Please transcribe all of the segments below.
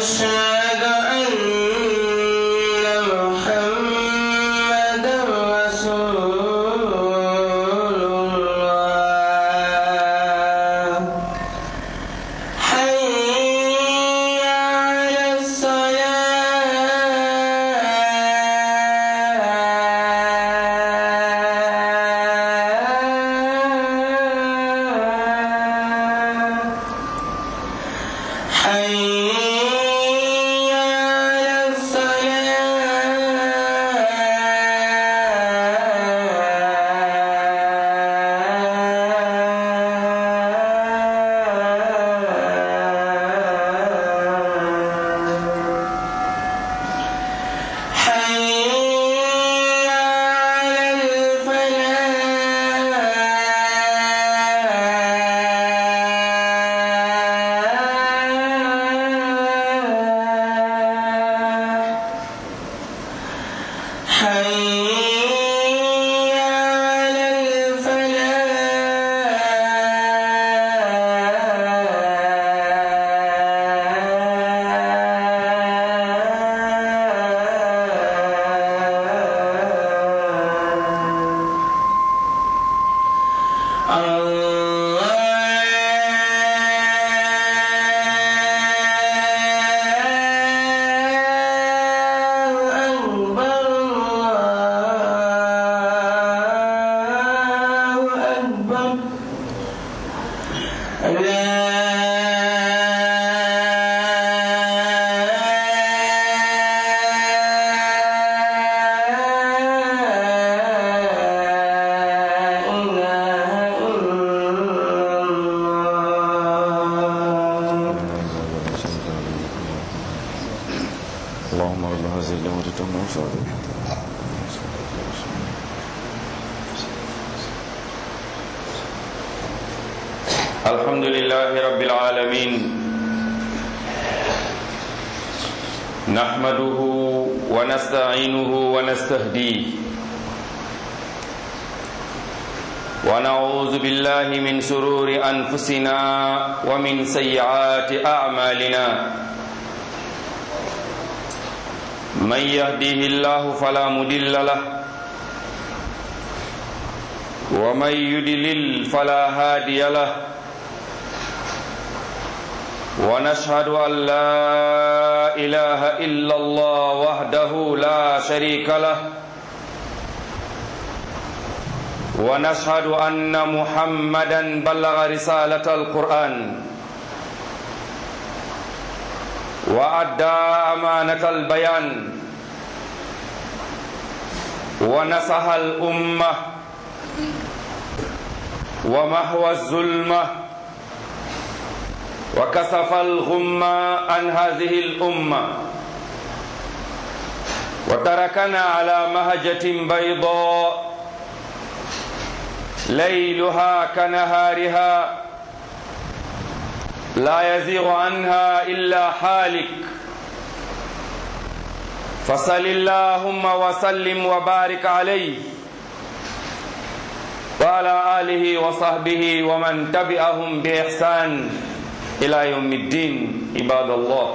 أشهد أن محمدا رسول الله حي على الصلاة حي على الصلاة حي على الفلاح حي على الفلاح الله أكبر الله أكبر لا إله إلا الله اللهم رب هذه الأمة تم وفاده الحمد لله رب العالمين نحمده ونستعينه ونستهديه ونعوذ بالله من سرور أنفسنا ومن سيئات أعمالنا من يهديه الله فلا مضل له ومن يدلل فلا هادي له ونشهد أن لا إله إلا الله وحده لا شريك له ونشهد أن محمدا بلغ رسالة القرآن وأدى أمانة البيان ونصح الأمة ومحو الظلمة وكسف الغمة عن هذه الأمة وتركنا على مهجة بيضاء ليلها كنهارها لا يزيغ عنها إلا حالك فصل اللهم وسلم وبارك عليه وعلى آله وصحبه ومن تبعهم بإحسان إلى يوم الدين عباد الله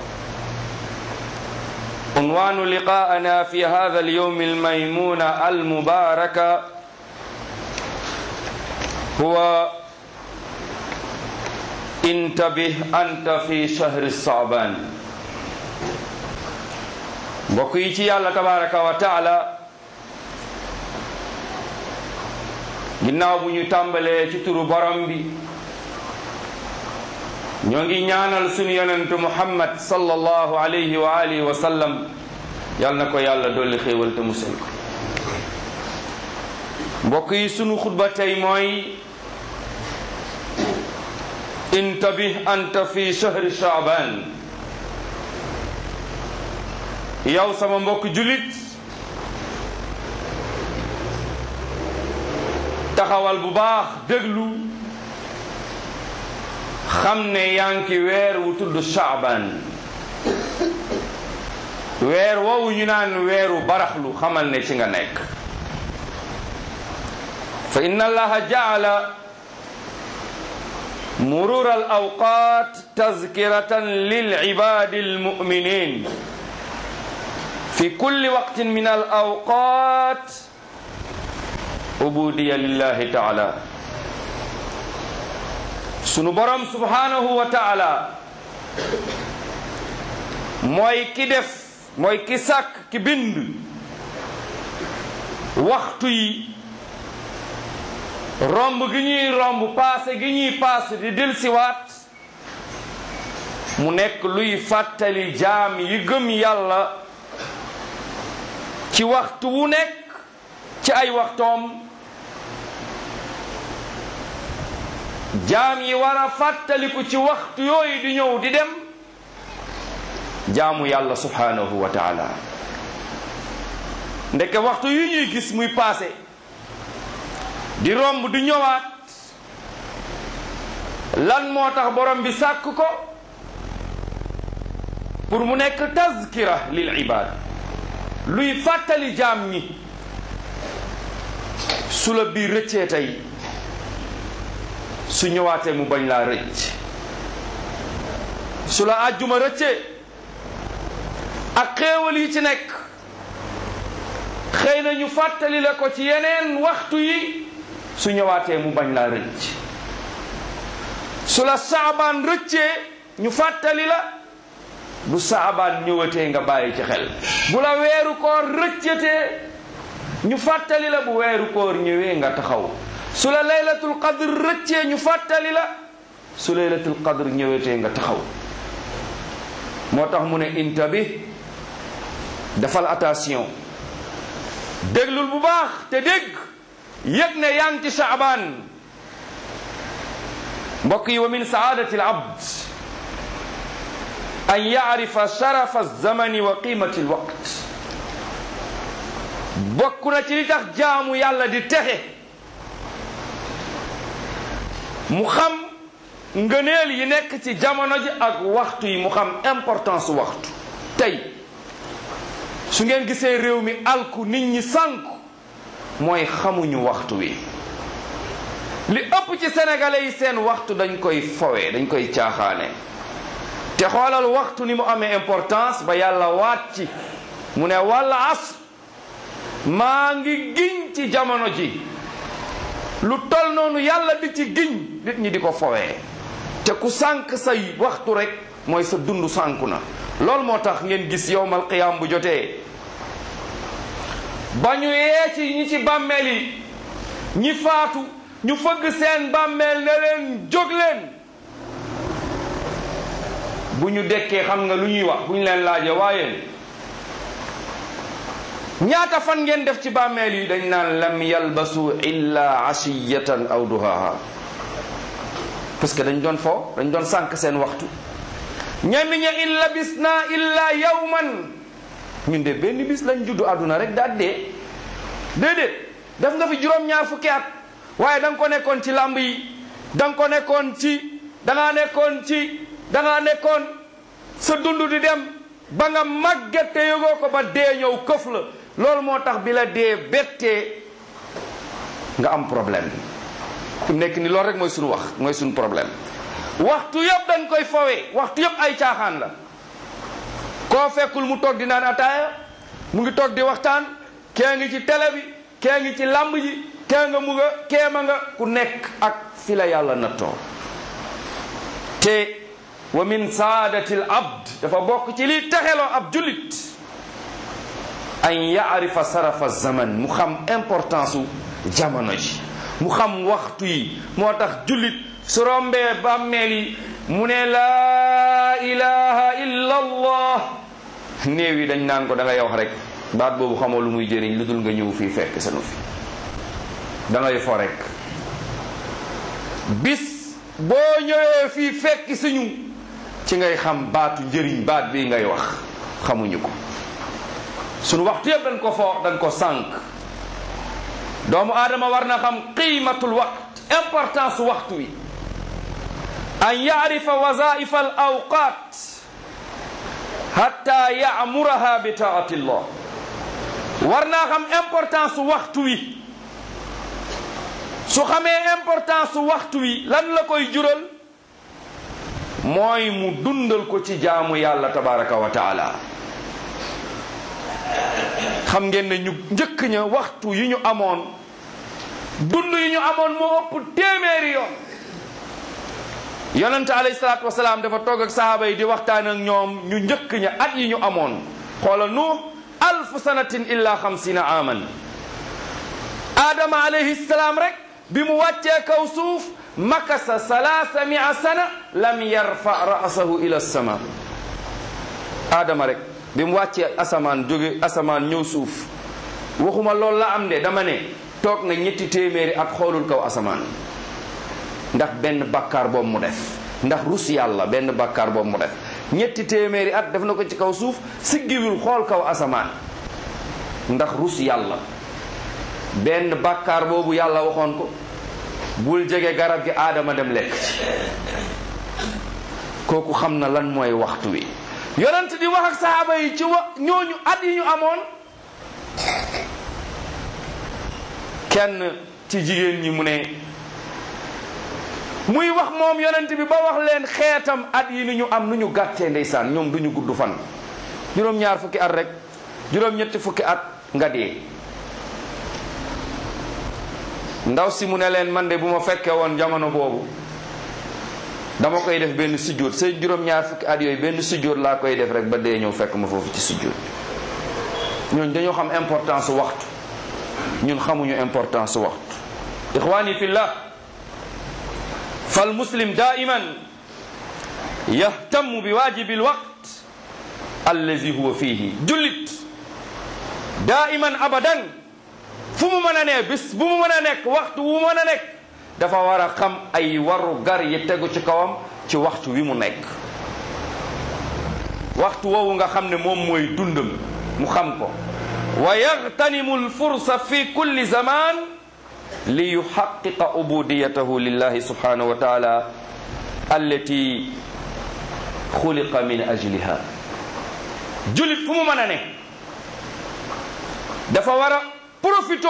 عنوان لقاءنا في هذا اليوم الميمون المبارك هو انتبه أنت في شهر الصعبان mbokk yi ci yàlla tabaraka wa taala ginnaaw bu ñu tàmbalee ci turu borom bi ñoo ngi ñaanal sunu yonentu muhammad sallallahu alayhi wa alihi wa sallam yal na ko yàlla dolli xéewal te musal ko mbokk yi sunu xutba tey mooy intabih anta fi shahri shaaban yow sama mbokk julit taxawal bu baax déglu xam ne yaa ngi ci weer wu tudd shaaban weer woowu ñu naan weeru baraxlu xamal ne ci nga nekk fa inna allaha jaala مرور الأوقات تذكرة للعباد المؤمنين في كل وقت من الأوقات عبودية لله تعالى sunu borom subhanahu wa taala mooy ki def mooy ki sàkk ki bind waxtu yi romb gi ñuy romb paase gi ñuy paase di delsiwaat mu nekk luy fàttali jaam yi gëm yàlla ci waxtu wu nekk ci ay waxtoom jaam yi war a fàttaliku ci waxtu yooyu di ñëw di dem jaamu yàlla subhanahu wa taala ndeke waxtu yu ñuy gis muy paase di romb di ñëwaat lan moo tax borom bi sàkk ko pour mu nekk tazkira lil ibad luy fàttali jaam ñi su la biir rëccee tey su ñëwaatee mu bañ laa rëcc su la àjjuma rëccee ak xéewal yi ci nekk xëy na ñu fàttali la ko ci yeneen waxtu yi su ñëwaatee mu bañ laa rëcc su la saabaan rëccee ñu fàttali la bu saabaan ñëwatee nga bàyyi ci xel bu la weeru koor rëccatee ñu fàttali la bu weeru koor ñëwee nga taxaw su la laylatul qadr rëccee ñu fàttali la su laylatul qadr ñëwetee nga taxaw moo tax mu ne intabi defal attention déglul bu baax te dégg yëg ne yaa ngi ci saabaan mbokk yi wa min saadati al abd an yaarifa sharafa alzamani wa qimati alwaqt bokk na ci li tax jaamu yàlla di texe mu xam ngëneel yi nekk ci jamono ji ak waxtu yi mu xam importance waxtu tey su ngeen gisee réew mi alku nit ñi sànku mooy xamuñu waxtu wi li ëpp ci sénégalais yi seen waxtu dañ koy fowe dañ koy caaxaane te xoolal waxtu ni mu amee importance ba yàlla waat ci mu ne walla as maa ngi giñ ci jamono ji lu tol noonu yàlla di ci giñ nit ñi di ko fowee te ku sànq say waxtu rek mooy sa dund sànku na loolu moo tax ngeen gis yowmal qiyaam bu jotee ba ñu yee ci ñi ci bàmmeel yi ñi faatu ñu fëgg seen bàmmeel ne leen jóg leen bu ñu dekkee xam nga lu ñuy wax bu ñu leen laajee waaye ñaata fan ngeen def ci bàmmeel yi dañ naan lam yalbasu illa ashiyatan aw duhaha parce que dañ doon fo dañ doon sànq seen waxtu ñenn ña in labisna illa yawman ñun de benn bis lañ juddu àdduna rek daal dee déedéet def nga fi juróom-ñaar fukki at waaye da nga ko nekkoon ci làmb yi da nga ko nekkoon ci da ngaa nekkoon ci da ngaa nekkoon sa dund di dem ba nga màgget te yëgoo ko ba dee ñëw këf la loolu moo tax bi la dee bettee nga am problème fi mu nekk ni loolu rek mooy suñu wax mooy suñu problème waxtu yëpp dañ koy fowee waxtu yëpp ay caaxaan la koo fekkul mu toog di naan ataaya mu ngi toog di waxtaan kee ngi ci télé bi kee ngi ci làmb ji kee nga mu nga kee ma nga ku nekk ak fi la yàlla nattoo te wa min saadati l abd dafa bokk ci liy texeloo ab jullit an yaarifa sarafa zaman mu xam importance u jamono ji mu xam waxtu yi moo tax jullit su rombee bàmmeel yi mu ne laa ilaha illa allah néew yi dañ naan ko da ngay wax rek baat boobu xamoo lu muy jëriñ lu dul nga ñëw fii fekk sanu fi da ngay fo rek bis boo ñëwee fii fekk suñu ci ngay xam baatu njëriñ baat bi ngay wax xamuñu ko sunu waxtu yëpp dañ ko fo dañ ko sànq doomu aadama war na xam qiimatul waqt importance waxtu wi an yaarifa wazaifa al awqat hatta yaamuraha bi taati llah war naa xam importance waxtu wi su xamee importance waxtu wi lan la koy jural mooy mu dundal ko ci jaamu yàlla tabaraka wa taala xam ngeen ne ñu njëkk ña waxtu yi ñu amoon dund yi ñu amoon moo ëpp téeméeri yoon yonente alayhi salaatu wasalaam dafa toog ak sahaaba yi di waxtaan ak ñoom ñu njëkk ña at yi ñu amoon xoola nuux alfu sanatin illa xamsina aman aadama alayhi salaam rek bi mu wàccee kaw suuf makasa salaasa mia sana lam yarfa ra'sahu ila sama aadama rek bi mu wàccee asamaan jóge asamaan ñëw suuf waxuma loolu la am de dama ne toog na ñetti téeméeri at xoolul kaw asamaan ndax benn bàkkaar boobu mu def ndax rus yàlla benn bàkkaar boobu mu def ñetti téeméeri at def na ko ci kaw suuf siggiwul xool kaw asamaan ndax rus yàlla benn bàkkaar boobu yàlla waxoon ko bul jege garab gi aadama dem lekk ci kooku xam na lan mooy waxtu wi yonent di wax ak sahaaba yi ci wa ñooñu at yi ñu amoon kenn ci jigéen ñi mu ne muy wax moom yonent bi ba wax leen xeetam at yi ni ñu am nu ñu gàttee ndeysaan ñoom du ñu gudd fan juróom-ñaar fukki at rek juróom-ñetti fukki at nga dee ndaw si mu ne leen man de bu ma fekkee woon jamono boobu dama koy def benn sujjóot say juróom-ñaar fukki at yooyu benn sujjóot laa koy def rek ba dee ñëw fekk ma foofu ci sujjóot ñooñ dañoo xam importance waxtu ñun xamuñu importance waxtu ixwani fillah fal muslim daiman yahtamu bi wajibi alwaqt allazi huwa fihi jullit daiman abadan fu mu mën a ne bis bu mu mën a nekk waxtu wu mën a nekk dafa war a xam ay waru gar yi tegu ci kawam ci waxtu wi mu nekk waxtu woowu nga xam ne moom mooy dundam mu xam ko wa yagtanimu alfursa fi kulli zaman li yuxaqiqa ubudiyatahu lillahi subhanahu wa taala allati xuliqa min ajliha julit fu mu mën a ne dafa war a profito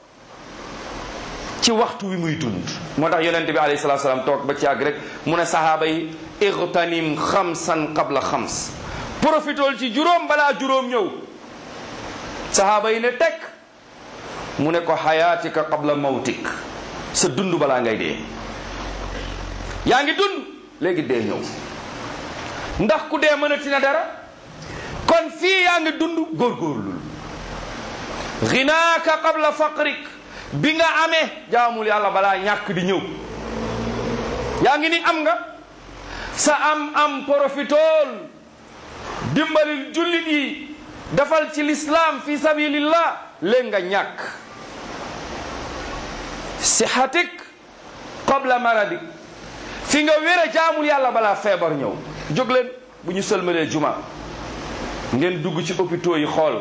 ci waxtu wi muy dund moo tax yonente bi alayhi salatu salaam toog ba ci àgg rek mu ne sahaaba yi igtanim xamsan qabla xams profitool ci juróom balaa juróom ñëw sahaaba yi ne tekk mu ne ko xayaatika qabla mawtik sa dund balaa ngay dee yaa ngi dund léegi dee ñëw ndax ku dee mënati na dara kon fii yaa ngi dund góorgóorlul ginaaka qabla faqrik bi nga amee jaamul yàlla balaa ñàkk di ñëw yaa ngi ni am nga sa am am profitool dimbalil jullit yi defal ci lislaam fi sabilillah léegi nga ñàkk sihatik qabla maradik fi nga wér a jaamul yàlla balaa feebar ñëw jóg leen bu ñu sëlmalee juma ngeen dugg ci hôpitaux yi xool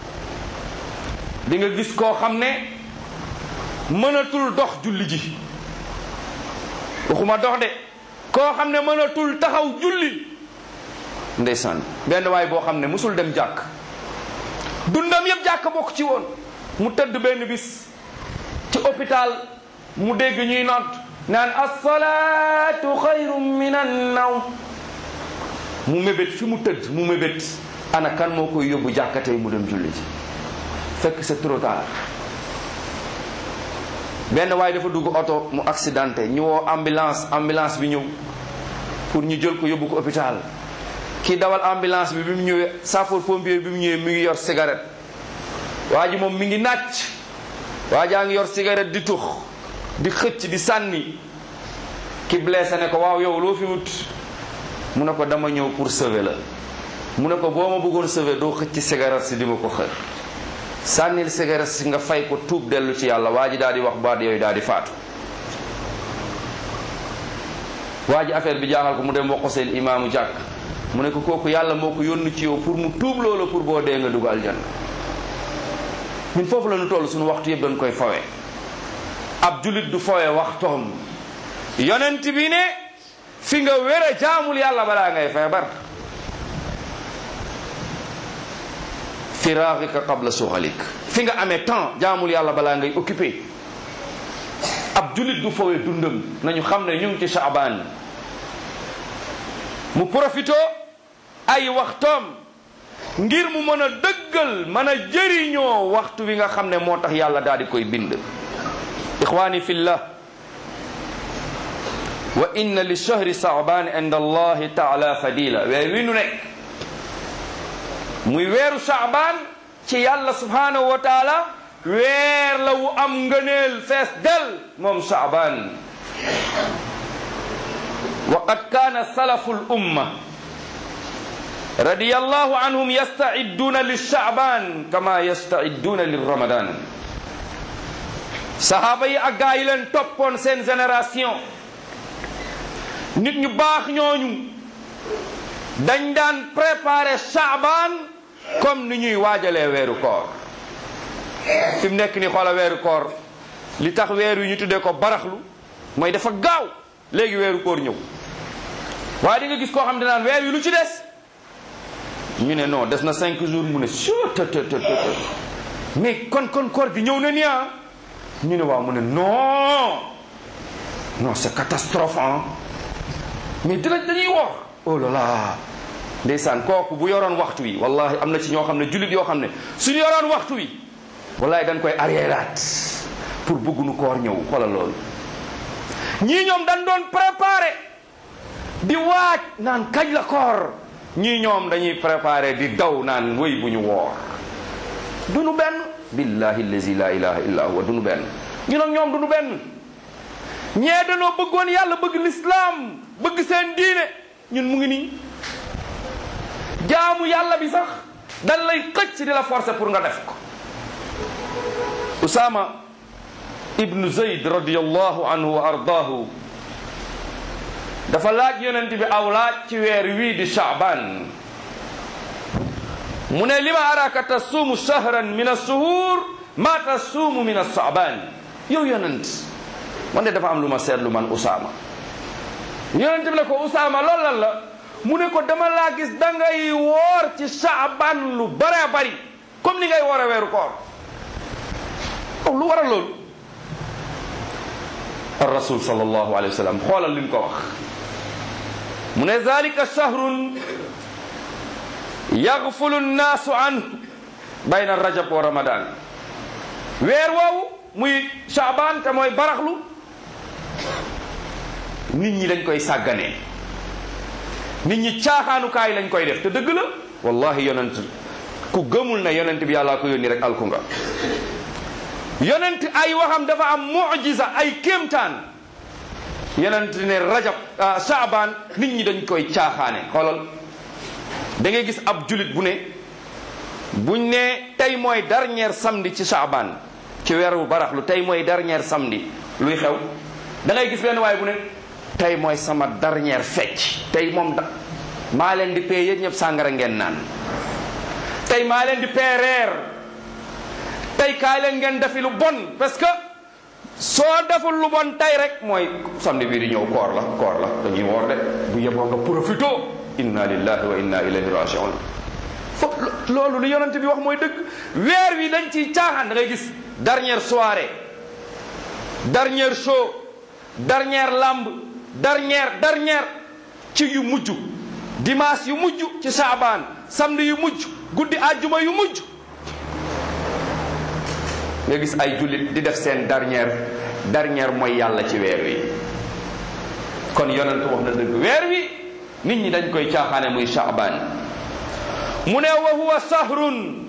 di nga gis koo xam ne mënatul dox julli ji waxuma dox de koo xam ne mënatul taxaw julli ndeysaan benn waay boo xam ne musul dem jàkk dundam yëpp jàkk bokk ci woon mu tëdd benn bis ci hôpital mu dégg ñuy nodd naan assalaatu xayrun min annawm mu mébét fi mu tëdd mu mébét ana kan moo koy yóbbu jàkka tey mu dem julli ji fekk c'est trop tard benn waaye dafa dugg oto mu accidenté ñu woo ambulance ambulance bi ñëw pour ñu jël ko yóbbu ko hôpital kii dawal ambulance bi bi mu ñëwee sapeur pompier bi mu ñëwee mi ngi yor cigarette waa ji moom mi ngi nàcc waa jaa ngi yor cigarette di tux di xëcc di sànni ki blessé ne ko waaw yow loo fi wut mu ne ko dama ñëw pour sauver la mu ne ko boo ma bëggoon sauver doo xëcc cigarette si di ma ko xër sànnil cigarette si nga fay ko tuub dellu ci yàlla waa ji daal di wax baat yooyu daal di faatu waa ji affaire bi jaaxal ko mu dem wax ko seen imaamu jàkk mu ne ko kooku yàlla moo ko yónni ci yow pour mu tuub loola pour boo dee nga dugg aljanna ñun foofu la ñu toll suñu waxtu yëpp dañ koy fawe ab julit du fawe waxtoom yonent bi ne fi nga wér a jaamul yàlla balaa ngay feebar firaaxika qabla suxalik fi nga amee temps jaamul yàlla balaa ngay occupé ab julit du fawe dundam nañu xam ne ñu ngi ci Shaabaan mu profito ay waxtoom ngir mu mën a dëggal mën a jëriñoo waxtu wi nga xam ne moo tax yàlla daal di koy bind ixwaani fillah wa inna li shahri saaban inda allahi taala fadila weer wi nu nekk muy weeru saaban ci yàlla subhanahu wa taala weer la wu am ngëneel fees del moom saaban wa qad kaana salafu l umma رضي الله عنهم يستعدون للشعبان كما يستعدون للرمضان sahaaba yi ak gaa yi leen toppoon seen génération nit ñu baax ñooñu dañ daan préparer Shaaban comme ni ñuy waajalee weeru koor fi mu nekk ni xoola weeru koor li tax weer wi ñu tuddee ko baraxlu mooy dafa gaaw léegi weeru koor ñëw waaye di nga gis koo xam ne naan weer wi lu ci des ñu ne non des na cinq jours mu ne sure të të të të mais kon kon koor gi ñëw na ni ah ñu ne waaw mu ne non non c'est catastrophe ah mais dina dañuy wax oh là là ndeysaan kooku bu yoroon waxtu wi wallahi am na ci ñoo xam ne jullit yoo xam ne suñu yoroon waxtu wi wallahi dañ koy arriéraat pour bëggunu koor ñëw xoolal loolu ñii ñoom dañ doon préparé di waaj naan kañ la koor ñii ñoom dañuy préparé di daw naan wéy bu ñu woor dunu benn billahi allazi la ilaha illa huwa dunu benn ñu nag ñoom dunu benn ñee danoo bëggoon yàlla bëgg lislaam bëgg seen diine ñun mu ngi nii jaamu yàlla bi sax dan lay xëcc di la forcer pour nga def ko usama ibnu zayd radiallahu anhu wa ardaahu dafa laaj yonent bi aw laaj ci weer wii di shaaban mu ne lima araka tasuumu shahran min assuhur ma tasuumu min assaaban yow yonent man de dafa am lu ma seetlu man Usaama yonent bi ne ko Usaama loolu lan la mu ne ko dama laa gis da ngay woor ci shaaban lu bare bari comme ni ngay woore weeru koor lu waral loolu ar rasul sallallahu alayhi wa sallam xoolal li mu ko wax mu ne zalika shahrun yagfulu nnaasu anhu bayna rajab wa ramadan weer woowu muy shaaban te mooy baraxlu nit ñi dañ koy sàgganee nit ñi caaxaanukaay lañ koy def te dëgg la wallahi yonent ku gëmul na yonent bi yàllaa ko yónni rek alku nga yonent ay waxam dafa am mujiza ay kéemtaan yonent ne rajab shaaban nit ñi dañ koy caaxaane xoolal da ngay gis ab julit bu ne buñ ne tey mooy dernier samedi ci shaaban ci weeru baraxlu tey mooy dernier samedi luy xew da ngay gis benn waaye bu ne tey mooy sama dernier fecc tey moom da maa leen di pee yéen ñëpp sàngara ngeen naan tey maa leen di pee reer tey kaay leen ngeen defi lu bon parce que soo deful lu bon tey rek mooy samedi bii di ñëw koor la koor la dañuy woor de bu yeboo nga profito inna lillahi wa inna ilayhi rajiun fo loolu lu yonent bi wax mooy dëgg weer wi dañ ciy caaxaan da ngay gis dernière soirée dernière show dernière lamb dernière dernière ci yu mujj dimanche yu mujj ci saabaan samedi yu mujj guddi àjjuma yu mujj nga gis ay jullit di def seen dernière dernière mooy yàlla ci weer wi kon yonent wax na dëgg weer wi nit ñi dañ koy caaxaane muy saabaan mu ne wa huwa sahrun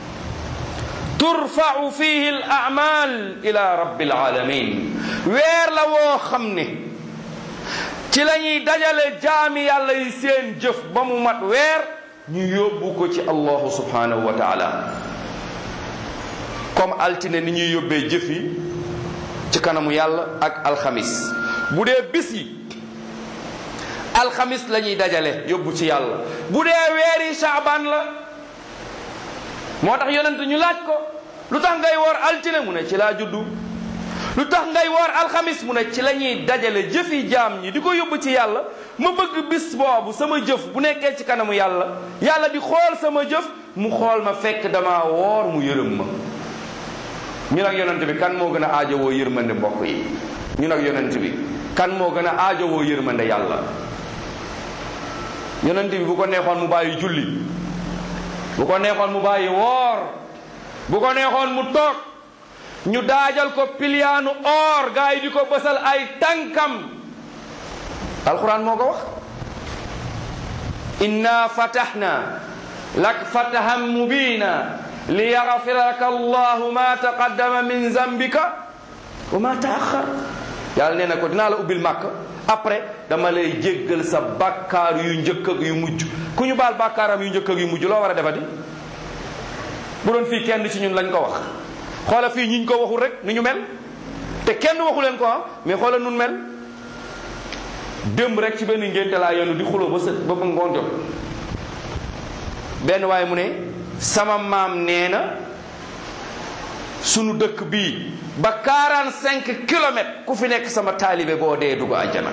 turfau fihi al amal ila rabbil alamin weer la woo xam ne ci la ñuy dajale jaami yàlla yi seen jëf ba mu mat weer ñu yóbbu ko ci allahu subhanahu wa taala comme altine ni ñuy yóbbee jëf yi ci kanamu yàlla ak alxamis bu dee bis yi alxamis la ñuy dajale yóbbu ci yàlla bu dee weeri shaaban la moo tax yonent ñu laaj ko lu tax ngay woor altine mu ne ci laa juddu lu tax ngay woor alxamis mu ne ci la ñuy dajale jëfi jaam ñi di ko yóbbu ci yàlla ma bëgg bis boobu sama jëf bu nekkee ci kanamu yàlla yàlla di xool sama jëf mu xool ma fekk dama woor mu yërëm ma ñu nag yonent bi kan moo gën a aajowoo yërmande mbokk yi ñu nag yonent bi kan moo gën a aajowoo yërmande yàlla yonent bi bu ko neexoon mu bàyyi julli bu ko neexoon mu bàyyi woor bu ko neexoon mu toog ñu daajal ko piliyaanu or gaa yi di ko bësal ay tànkam alquran moo ko wax inna fatahna lak fatahan mubina liyaghfira laka allahu ma taqaddama min zambika wa ma taaxar yàlla nee na ko dinaa la ubbil màkk après dama lay jéggal sa bàkkaar yu njëkk ak yu mujj ku ñu baal bàkkaaram yu njëkk ak yu mujj loo war a defati bu doon fii kenn ci ñun lañ ko wax xoola fii ñiñ ko waxul rek ni ñu mel te kenn waxu leen ko ah mais xoola nun mel démb rek ci benn ngénte laa yenu di xuloo ba sët ba ba ngoon jot benn waaye mu ne sama maam nee na sunu dëkk bii ba 45 kilomètres ku fi nekk sama taalibe boo dee dugg àjjana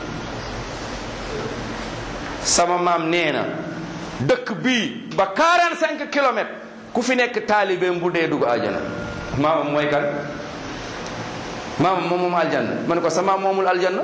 sama maam nee na dëkk bii ba 45 kilomètres ku fi nekk taalibeem bu dee dugg àjjana maamam mooy kan maamam moom moom aljanna ma ne ko sama moomul aljanna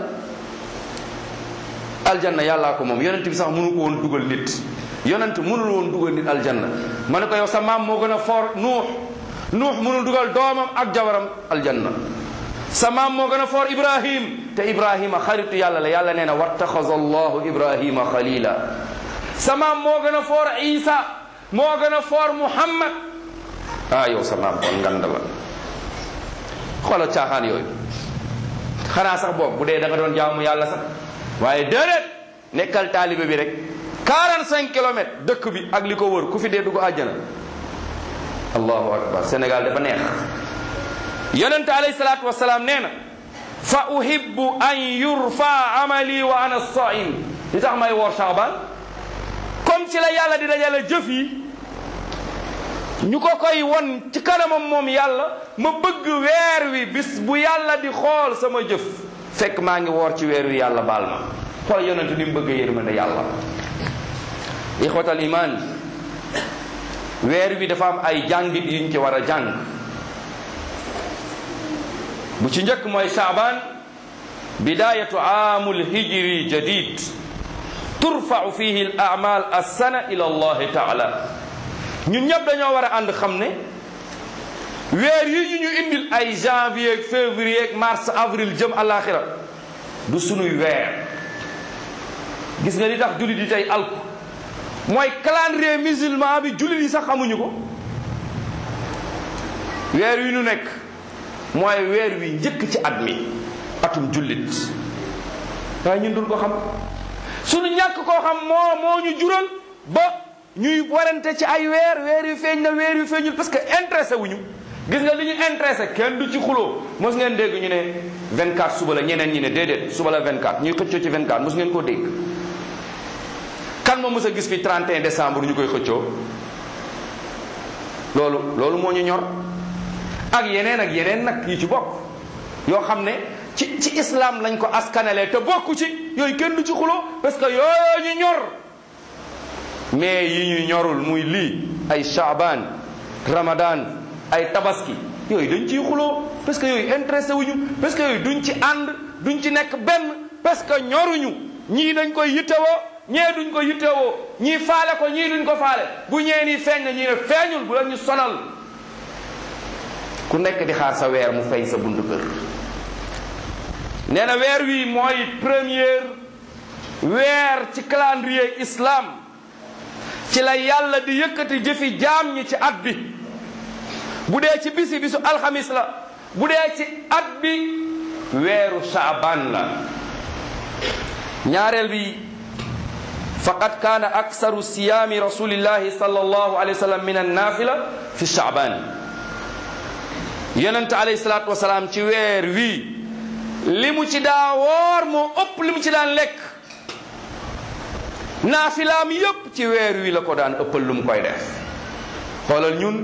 aljanna yàllaa ko moom yonent bi sax mënu ko woon dugal nit yonent mënul woon dugal nit aljanna ma ne ko yow sa maam moo gën a foor nuux nuux mënul dugal doomam ak jabaram aljanna sa maam moo gën a foor ibrahim te ibrahima xaritu yàlla la yàlla nee na wattaxaza allahu ibrahima xalila sa maam moo gën a foor isa moo gën a foor muhammad ah yow sa maam kon ngand la xoolal caaxaan yooyu xanaa sax boobu bu dee da nga doon jaamu yàlla sax waaye déedéet nekkal taalibe bi rek 45 kilomètres dëkk bi ak li ko wër ku fi dee dugg àjjana allahu akbar Sénégal dafa neex yonente alayhi salaatu wasalaam nee na fa uhibbu an yurfa amali wa ana saim li tax may woor Shaaban comme ci la yàlla di dajale jëf yi ñu ko koy won ci kanamam moom yàlla ma bëgg weer wi bis bu yàlla di xool sama jëf fekk maa ngi woor ci weer wi yàlla baal ma xool yonente ni mu bëgg yërmande yàlla ixwatal iman weer wi dafa am ay jàngit yuñ ci war a jàng bu ci njëkk mooy saaban bidayatu aamul hijri jadid turfau fihi al amal assana ila allahi taala ñun ñëpp dañoo war a ànd xam ne weer yi ñu ñu indil ay janvier ak février ak mars avril jëm alaxira du sunuy weer gis nga li tax jullit yi tey alku mooy calendrier musulman bi jullit yi sax xamuñu ko weer wi nu nekk mooy weer wi njëkk ci at mi atum jullit waaye ñun dul ko xam suñu ñàkk koo xam moo moo ñu jural ba ñuy warante ci ay weer weer yu feeñ na weer yu feeñul parce que intéressé wuñu gis nga li ñu intéressé kenn du ci xuloo mos ngeen dégg ñu ne 24 suba la ñeneen ñi ne déedéet suba la 24 ñuy xëccoo ci 24 mos ngeen koo dégg kan moo mës a gis fi 31 décembre ñu koy xëccoo loolu loolu moo ñu ñor ak yeneen ak yeneen nag yi ci bokk yoo xam ne ci ci islam lañ ko askanalee te bokku ci yooyu kenn du ci xuloo parce que yooyu ñu ñor mais yi ñu ñorul muy lii ay shaaban ramadan ay tabaski yooyu dañ ciy xuloo parce que yooyu intéressé wuñu parce que yooyu duñ ci ànd duñ ci nekk benn parce que ñoruñu ñii dañ koy yittewoo ñee duñ ko yittewoo ñii faale ko ñii duñ ko faale bu ñee nii feeñ na ñii ne feeñul bu la ñu sonal ku nekk di xaar sa weer mu feeñ sa buntu kër nee na weer wi mooy première weer ci calendrier islam ci la yàlla di yëkkati jëfi jaam ñi ci at bi bu dee ci bisi bisu alxamis la bu dee ci at bi weeru shaaban la ñaareel bi faqad kaana aksaru siyaami rasulillahi sallallahu alayhi wa sallam min annafila fi shaaban yonente alayhi salaatu wasalaam ci weer wii li mu ci daa woor moo ëpp li mu ci daan lekk naafilaam yépp ci weer wi la ko daan ëppal lu mu koy def xoolal ñun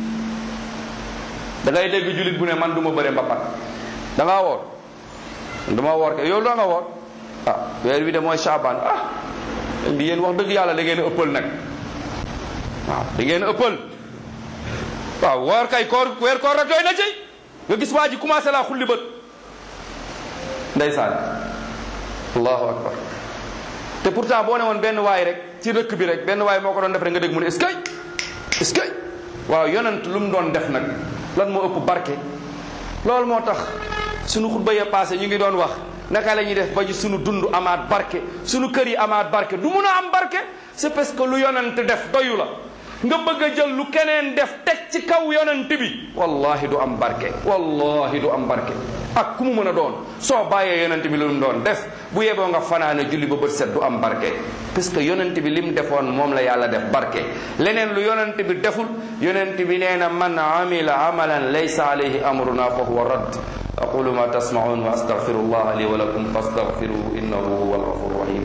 da ngay dégg jullit bu ne man du ma bëre mbapat da ngaa woor du ma woor ke yow da nga woor ah weer wi de mooy Shaaban ah bi yéen wax dëgg yàlla da ngeen a ëppal nag waaw da ngeen a ëppal waaw woor kay koor weer koor rek doy na ci nga gis waa ji commencé laa xulli bët ndeysaan allahu akbar te pourtant boo ne woon benn waay rek ci dëkk bi rek benn waay moo ko doon def rek nga dégg mu ne est-ce que est-ce que waaw yonent lu mu doon def nag lan moo ëpp barke loolu moo tax sunu xutba ya passé ñu ngi doon wax naka la ñuy def ba ñu sunu dund amaat barke sunu kër yi amaat barke du mun a am barke c'est parce que lu yonent def doyu la nga bëgg a jël lu keneen def teg ci kaw yonent bi wallahi du am barke wallahi du am barke ak ku mu mën a doon soo bàyyee yonent bi lu mu doon def bu yeboo nga fanaane julli ba bët set du am barke parce que yonent bi lim defoon moom la yàlla def barke leneen lu yonent bi deful yonent bi nee na man amila amalan laysa alayhi amruna fa huwa radd aqulu ma tasmaun wa astaghfirullah li wa lakum fastaghfiruhu innahu huwa alghafur rahim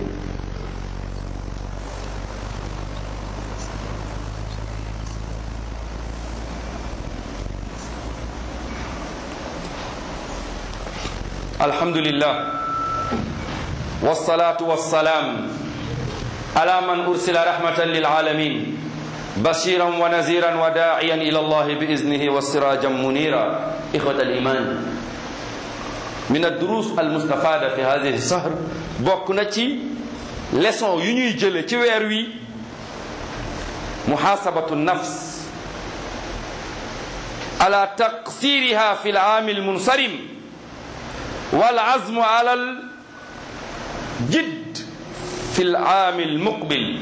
الحمد لله والصلاة والسلام على من أرسل رحمة للعالمين بشيرا ونذيرا وداعيا إلى الله بإذنه وسراجا منيرا إخوة الإيمان من الدروس المستفادة في هذه الشهر بوكنتي leçon yu ñuy jële ci weer wi muhasabatu nafs ala taqsiriha fi al-aam al-munsarim والعزم على الجد في العام المقبل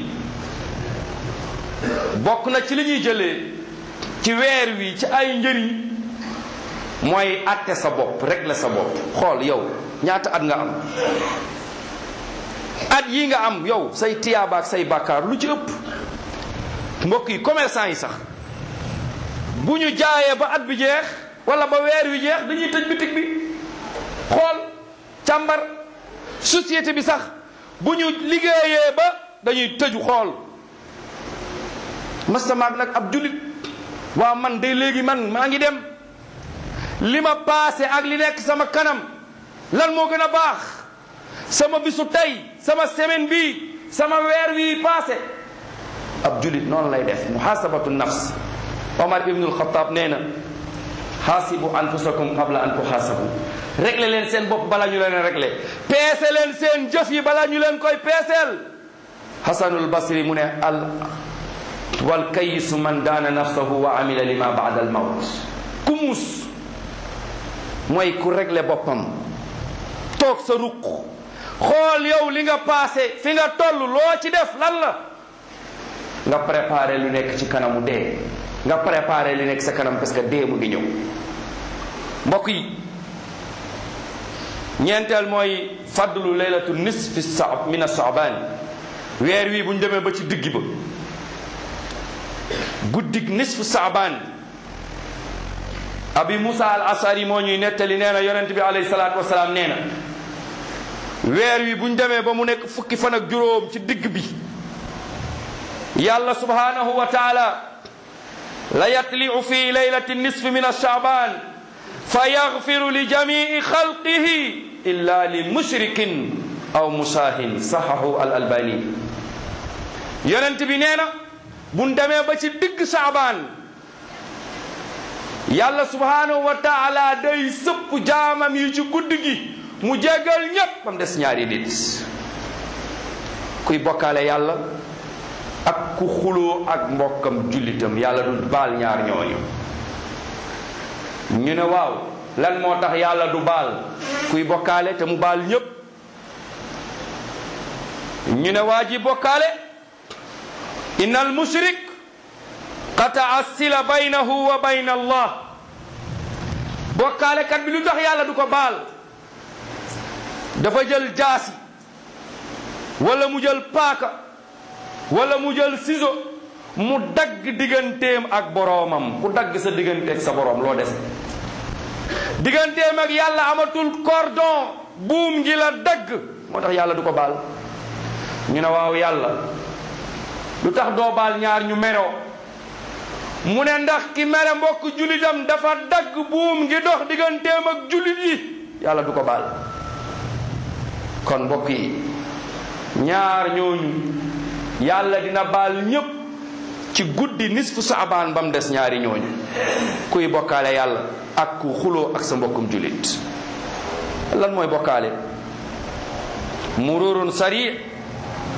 bokk na ci li ñuy jëlee ci weer wi ci ay njëriñ mooy atte sa bopp rek la sa bopp xool yow ñaata at nga am at yi nga am yow say tiyaaba ak say bàkkaar lu ci ëpp mbokk yi commerçant yi sax bu ñu jaayee ba at bi jeex wala ba weer wi jeex dañuy tëj bitig bi xool càmbar société bi sax bu ñu liggéeyee ba dañuy tëju xool mastamaag nag ab julit waaw man de léegi man maa ngi dem li ma paase ak li nekk sama kanam lan moo gën a baax sama bisu tey sama semaine bi sama weer wi paase ab julit noonu lay def muhasabatu nafs omar ibnul xataab nee na xaasibu anfusakum qabla an tuxaasabu réglé leen seen bopp bala ñu leen réglé peese leen seen jëf yi bala ñu leen koy peeseel hasanul basri mu ne al wal kayisu man daana nafsahu wa amila lima baada al mawt ku muus mooy ku réglé boppam toog sa ruq xool yow li nga passé fi nga toll loo ci def lan la nga préparé lu nekk ci kanamu dee nga préparé li nekk sa kanam parce que dee mu ngi ñëw mbokk yi ñeenteel mooy fadlu leylatu nisfi sa min asaaban weer wi bu ñu demee ba ci digg ba guddig nisfu saaban abi musa al asari moo ñuy nettali nee na yonent bi alayhi salaatu wasalaam nee na weer wi bu ñu demee ba mu nekk fukki fan ak juróom ci digg bi yàlla subhanahu wa taala la yatliu fi leylati nisfi min asaaban fa yaxfiru li jamii xalqihi illa li mushrikin aw musaahin saxahu al albani yonent bi nee na buñ demee ba ci digg saabaan yàlla subhanahu wa taala day sëpp jaamam yi ci guddi gi mu jéggal ñépp bam des ñaari nit kuy bokkaale yàlla ak ku xuloo ak mbokkam jullitam yàlla du baal ñaar ñooñu ñu ne waaw lan moo tax yàlla du baal kuy bokkaale te mu baal ñépp ñu ne waa ji bokkaale inna al mushrik qataa sila baynahu wa bayna allah bokkaale kat bi lu tax yàlla du ko baal dafa jël jaasi wala mu jël paaka wala mu jël ciseau mu dagg digganteem ak boroomam ku dagg sa digganteeg sa boroom loo des digganteem ak yàlla amatul cordon buum ngi la dagg moo tax yàlla du ko baal ñu ne waaw yàlla lu tax doo baal ñaar ñu meroo mu ne ndax ki mere mbokk jullitam dafa dagg buum ngi dox digganteem ak jullit yi yàlla du ko baal kon mbokk yi ñaar ñooñu yàlla dina baal ñépp ci guddi nisfu saabaan ba mu des ñaari ñooñu kuy bokkaale yàlla ak ku xuloo ak sa mbokkum jullit lan mooy bokkaale mururun sari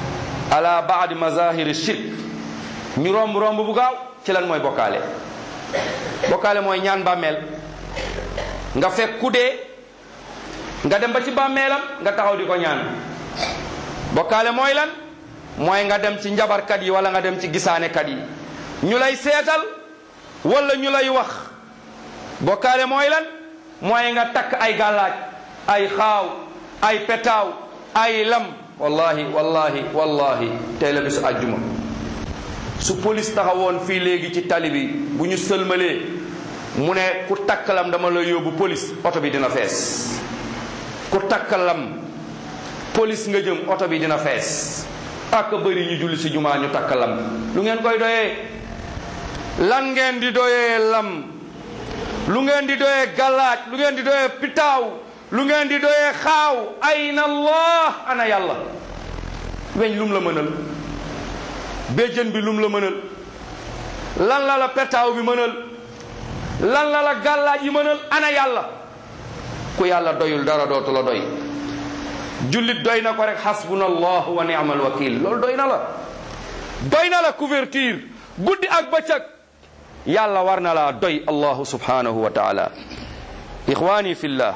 ala baadi mazahiri shirk ñu romb romb bu gaaw ci lan mooy bokkaale bokkaale mooy ñaan bàmmeel nga fekk ku dee nga dem ba ci bàmmeelam nga taxaw di ko ñaan bokkaale mooy lan mooy nga dem ci njabarkat yi wala nga dem ci gisaanekat yi ñu lay seetal wala ñu lay wax bokkaale mooy lan mooy nga takk ay gàllaaj ay xaaw ay petaaw ay lam wallahi wallahi wallahi tey la bisu àjjuma su police taxawoon fii léegi ci tali bi bu ñu sëlmalee mu ne ku takk lam dama la yóbbu police oto bi dina fees ku takk lam police nga jëm oto bi dina fees ak bëri ñu julli si jumaa ñu takk lam lu ngeen koy doyee lan ngeen di doyee lam lu ngeen di doyee galaaj lu ngeen di doyee pitaaw lu ngeen di doyee xaaw ayna allah ana yàlla weñ lum la mënal béjjën bi lum la mënal lan la la petaaw bi mënal lan la la gàllaaj yi mënal ana yàlla ku yàlla doyul dara dootu la doy jullit doy na ko rek xasbuna allah wa ni'mal wakil loolu doy na la doy na la couverture guddi ak bëccëg yàlla war na laa doy allahu subhanahu wa taala ixwani fillah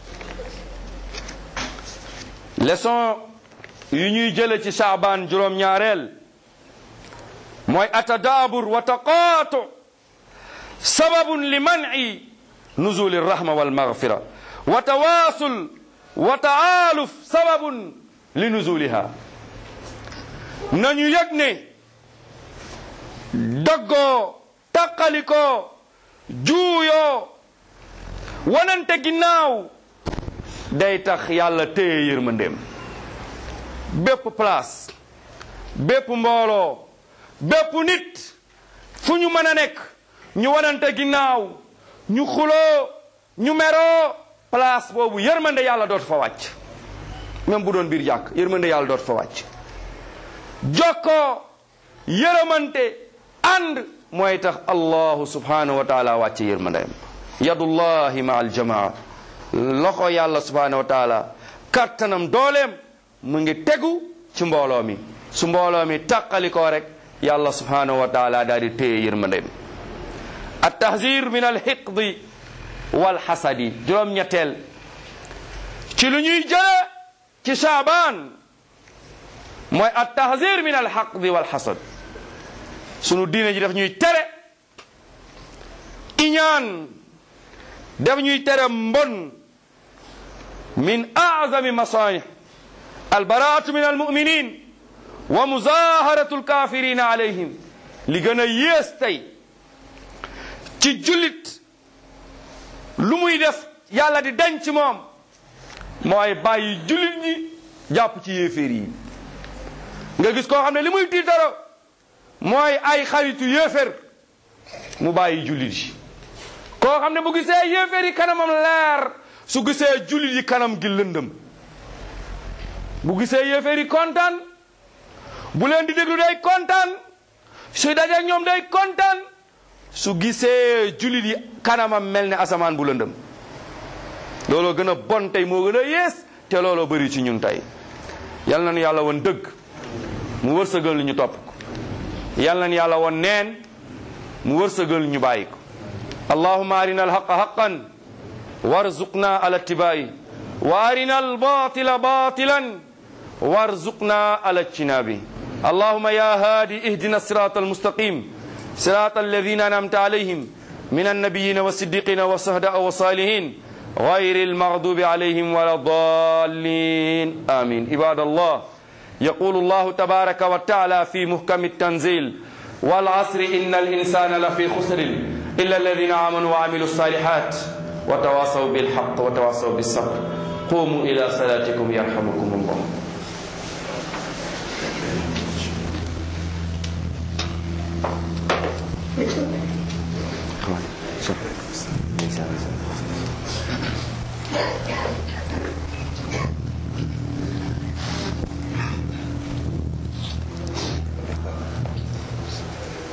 leçon yu ñuy jële ci saabaan juróom-ñaareel mooy atadaabur wa taqaatu sababun li man'i nuzuli rahma wal maghfira wa tawaasul wa taaluf sababun li nuzuliha nañu yëg ne doggoo taqalikoo juuyoo wanante ginnaaw day tax yàlla téye yërmandeem bépp place bépp mbooloo bépp nit fu ñu mën a nekk ñu wanante ginnaaw ñu xuloo ñu meroo place boobu yërmande yàlla dootu fa wàcc même bu doon biir jàkk yërmande yàlla dootu fa wàcc jokkoo yërëmante ànd mooy tax allahu subhanahu wa taala wàcce yërmandeem yadullahi ma aljamaa loxo yàlla subhanahu wa taala kattanam dooleem mu ngi tegu ci mbooloo mi su mbooloo mi tàqalikoo rek yàlla subhanahu wa taala daal di téye yërmandeem at tahzir min alxiqdi walxasadi juróom-ñetteel ci lu ñuy jële ci saabaan mooy at tahzir min alxaqdi walxasad sunu diine ji daf ñuy tere iñaan daf ñuy tere mbon min azami masanih albaraatu min almuminin wa muzaharatu alkafirina alayhim li gën a yées tey ci jullit lu muy def yàlla di denc moom mooy bàyyi jullit ñi jàpp ci yéeféer yi nga gis koo xam ne li muy tiitaro mooy ay xaritu yéeféer mu bàyyi jullit yi koo xam ne bu gisee yéeféer yi kanamam leer su gisee jullit yi kanam gi lëndëm bu gisee yéeféer yi kontaan bu leen di déglu day kontaan suy dajeeg ñoom day kontaan su gisee jullit yi kanamam mel ne asamaan bu lëndëm looloo gën a bon tey moo gën a yées te looloo bëri ci ñun tey yal nañu yàlla woon dëgg mu wërsëgal ñu topp ko yal nañu yàlla woon neen mu wërsëgal ñu bàyyi ko allahumma arina alhaqa haqan warzuqna ala ittibai wa arina albatila batilan warzuqna ala ijtinabi اللهم يا هادي اهدنا الصراط المستقيم صراط الذين انعمت عليهم من النبيين والصديقين والشهداء والصالحين غير المغضوب عليهم ولا الضالين امين عباد الله يقول الله تبارك وتعالى في محكم التنزيل والعصر ان الانسان لفي خسر الا الذين امنوا وعملوا الصالحات وتواصوا بالحق وتواصوا بالصبر قوموا الى صلاتكم يرحمكم الله